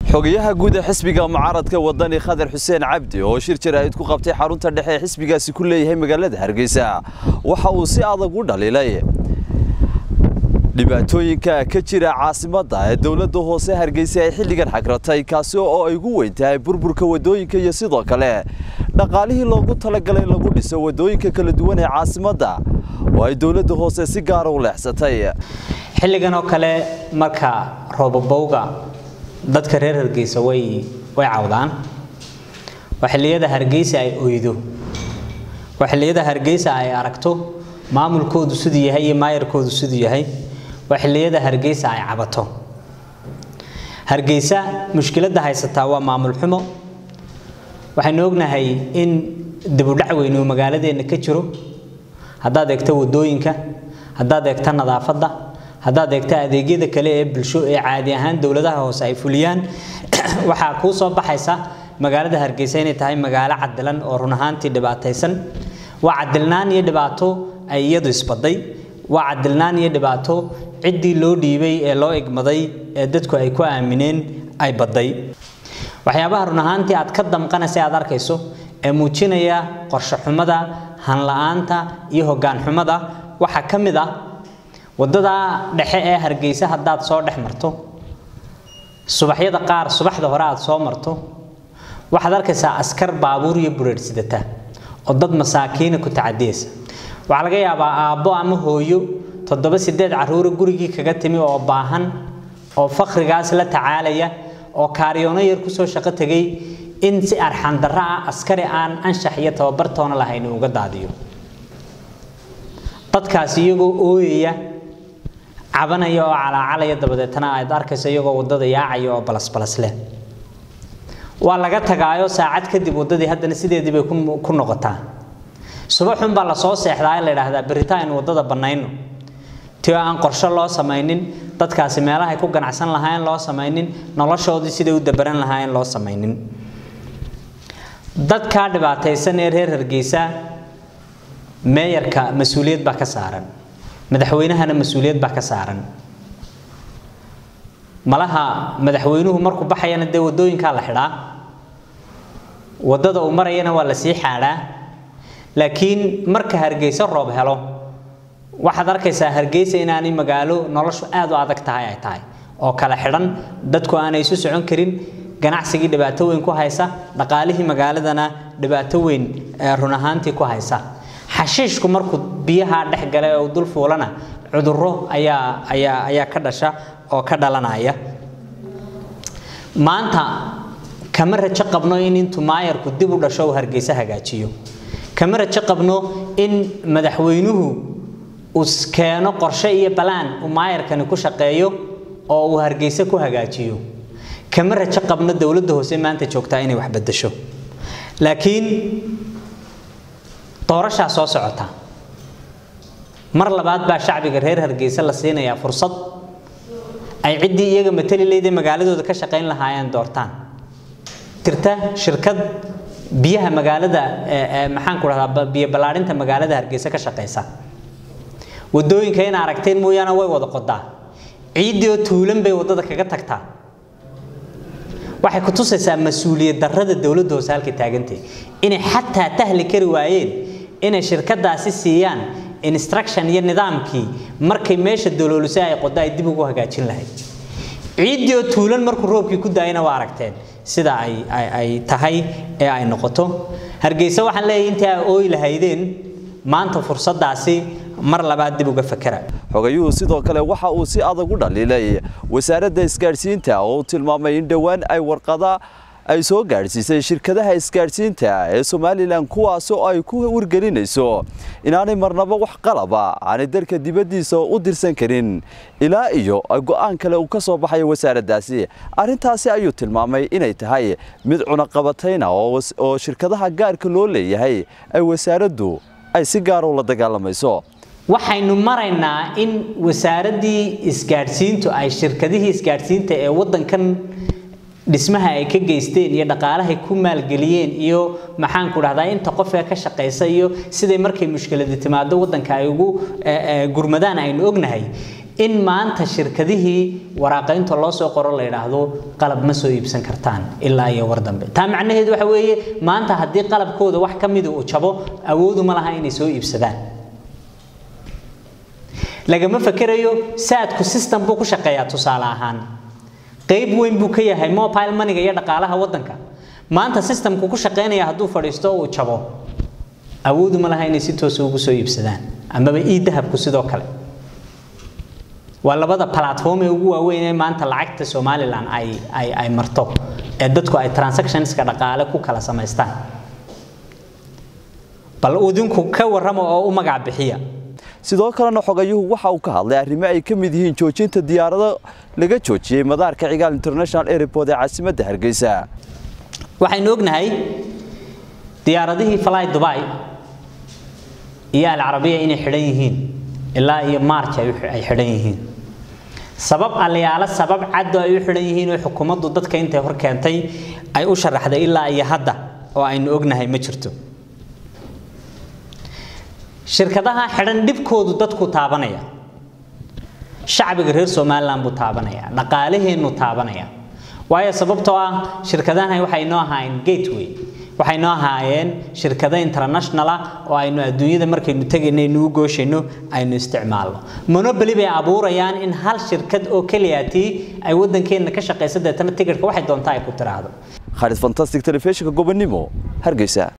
xogayaha guud ee xisbiga mucaaradka wadani khadar xuseen cabdi oo shir jaraa'id ku qabtay xarunta dhexe ee xisbigaasi ku leeyahay magaalada hargeysa waxa uu si adag u dhaliilay dhibaatooyinka ka jira caasimadda ee dowladda hoose hargeysa ay xilligan xagratay kaasi oo ay ugu weyn tahay burburka wadooyinka iyo sidoo kale dhaqaalihii loogu talagalay lagu dhiso wadooyinka kala duwan ee caasimadda oo ay dowladda hoose si gaara u leexsatay xilligan oo kale marka roobabowga dadka reer hargeysa way way cawdaan waa xilliyada hargeysa ay oydo waa xilliyada hargeysa ay aragto maamulkoodu siduu yahay iyo maayarkoodu siduu yahay waa xilliyada hargeysa ay cabato hargeysa mushkiladda haysataa waa maamul xumo waxaynu ognahay in dibudhac weyn uu magaaladeenna ka jiro haddaad eegto wadooyinka haddaad eegto nadaafadda haddaad eegto adeegyada kale ee bulsho ee caadi ahaan dowladaha hoose ay fuliyaan waxaa kuu soo baxaysa magaalada hargeysa inay tahay magaalo cadilan oo run ahaantii dhibaataysan waa cadilnaan iyo dhibaato ay iyadu isbaday waa cadilnaan iyo dhibaato ciddii loo dhiibay ee loo igmaday ee dadku ay ku aamineen ay baday waxyaabaha run ahaantii aad ka damqanaysa aad arkayso ee muujinaya qorshe xumada hanla-aanta iyo hoggaan xumada waxaa ka mid ah wadada dhexe ee hargeysa haddaad soo dhex marto subaxyada qaar subaxda hore aad soo marto waxaad arkaysaa askar baabuur iyo bureer sidata oo dad masaakiina ku tacadiyaysa waxaa laga yaabaa aabbo ama hooyo toddoba sideed caruura gurigii kaga timi oo baahan oo fakrigaas la tacaalaya oo kaariyoono yar kusoo shaqo tegay in si arxandarro ah askari aan anshax iyo tababartoona lahayn uga daadiyo dadkaas iyagoo ooyaya cabanaya oo calaacalaya dabadeetana aad arkayso iyagoo wadada yaacaya oo balasbalas leh waa laga tagaayo saacad kadib wadadii haddana sideedii bay ku noqotaa subaxun baa lasoo seexdaa in la yidhaahdaa berita aynu wadada bannayno ti aan qorshe loo samaynin dadkaasi meelahay ku ganacsan lahaayeen loo samaynin noloshoodii siday u dabaran lahaayeen loo samaynin dadkaa dhibaataysan ee reer hargeysa meeyarka mas-uuliyad baa ka saaran madaxweynahana mas-uuliyad baa ka saaran malaha madaxweynuhu markuu baxayana dee wadooyinkaa la xidhaa wadada uu marayana waa la sii xaadhaa laakiin marka hargeysa roob helo waxaad arkaysaa hargeysa inaanay magaalo noloshu aad u adag tahay ay tahay oo kala xidhan dadku aanay isu socon karin ganacsigii dhibaato weyn ku haysa dhaqaalihii magaaladana dhibaato weyn run ahaantii ku haysa xashiishku markuu biyaha dhex galay oo dul fuulana cudurro ayaa ayaa ayaa ka dhasha oo ka dhalanaya maanta kama rajo qabno in intuu maayarku dib u dhasho uu hargeysa hagaajiyo kama rajo qabno in madaxweynuhu uu keeno qorshe iyo balaan uu maayarkani ku shaqeeyo oo uu hargeysa ku hagaajiyo kama rajo qabno dowladda hoose maanta joogtaa inay wax bedesho laakiin doorashaa soo socota mar labaad baa shacbiga reer hargeysa la siinayaa fursad ay ciddii iyaga matali leydee magaaladooda ka shaqayn lahaayeen doortaan jirta shirkad biyaha magaalada maxaan ku dhahdaa biyo ballaarinta magaalada hargeysa ka shaqaysa wadooyinka in aragteen mooyaane way wada qodaa ciiddii oo tuulan bay wadada kaga tagtaa waxay ku tusaysaa mas-uuliyad darrada dowladda hoose halka taagantay inay xataa tahli kari waayeen inay shirkadaasi siiyaan instruction iyo nidaamkii markay meesha daloolisa ay qodo ay dib ugu hagaajin lahayd ciiddii oo tuulan markuu roobkii ku daayana waa aragteen sida ay ay tahay ee ay noqoto hargeysa waxaan leeyahay intii ay ooyi lahaydeen maanta fursadaasi mar labaad dib uga fakera xogayuhu sidoo kale waxa uu si adag u dhaliilay wasaaradda isgaadhsiinta oo uu tilmaamay in dhowaan ay warqada ay soo gaadhsiisay shirkadaha isgaadhsiinta ee somalilan kuwaasoo ay ku wargelinayso inaanay marnaba wax qalaba aanay dalka dibaddiisa u dirsan karin ilaa iyo go-aan kale uu ka soo baxayo wasaaraddaasi arrintaasi ayuu tilmaamay inay tahay mid cunaqabatayna oo shirkadaha gaarka loo leeyahay ay wasaaraddu ay si gaara ula dagaalamayso waxaynu maraynaa in wasaaraddii isgaadhsiintu ay shirkadihii isgaadhsiinta ee waddankan dhismaha ay ka geysteen iyo dhaqaalahay ku maalgeliyeen iyo maxaan ku dhahdaa inta qofka ka shaqaysa iyo siday markay mushkiladi timaado waddanka ay ugu gurmadaan aynu ognahay in maanta shirkadihii waraaqaynta loo soo qoro la yidhaahdo qalab ma soo iibsan kartaan ilaa iyo war dambe taa macnaheedu waxa weeye maanta haddii qalabkooda wax ka mida uu jabo awoodu ma laha inay soo iibsadaan lagama fakerayo saadku system buu ku shaqeeyaa tusaale ahaan qayb weyn buu ka yahay mobile moneyga iyo dhaqaalaha waddanka maanta systemku ku shaqeynaya hadduu fadhiisto uu jabo awoodu ma laha inay si toosa ugu soo iibsadaan amaba ii dahabku sidoo kale waa labada platform ee ugu waaweyn ee maanta lacagta somalilan ay ay ay marto ee dadku ay transactionska dhaqaale ku kala samaystaan bal idinku ka warrama oo u magac bixiya sidoo kalena xogayuhu waxa uu ka hadlay arrimo ay ka mid yihiin joojinta diyaarado laga joojiyey madaarka cigaal international airport ee caasimadda hargeysa waxaynu ognahay diyaaradihii fly dubai iyo alcarabiya inay xidhan yihiin ilaa iyo march ay xidhan yihiin sabab aliyaalo sabab caddo ay u xidhan yihiin oo xukuumaddu dadka intay hor keentay ay u sharaxday ilaa iyo hadda oo aynu ognahay ma jirto shirkadaha xidhan dhibkoodu dadku taabanaya shacbiga reer somaliland buu taabanaya dhaqaalaheennu taabanaya waayo sababtoo ah shirkadahan waxay noo ahaayeen gateway waxay noo ahaayeen shirkado international ah oo aynu adduunyada markaynu tegayno inuu gooshayno aynu isticmaalno monopoly bay abuurayaan in hal shirkad oo keliyatii ay waddankeenna ka shaqaysa deetana tigidhka waxay doontaa ay ku tiraahdo khalid fantastic telefishinka gobonimo hargeysa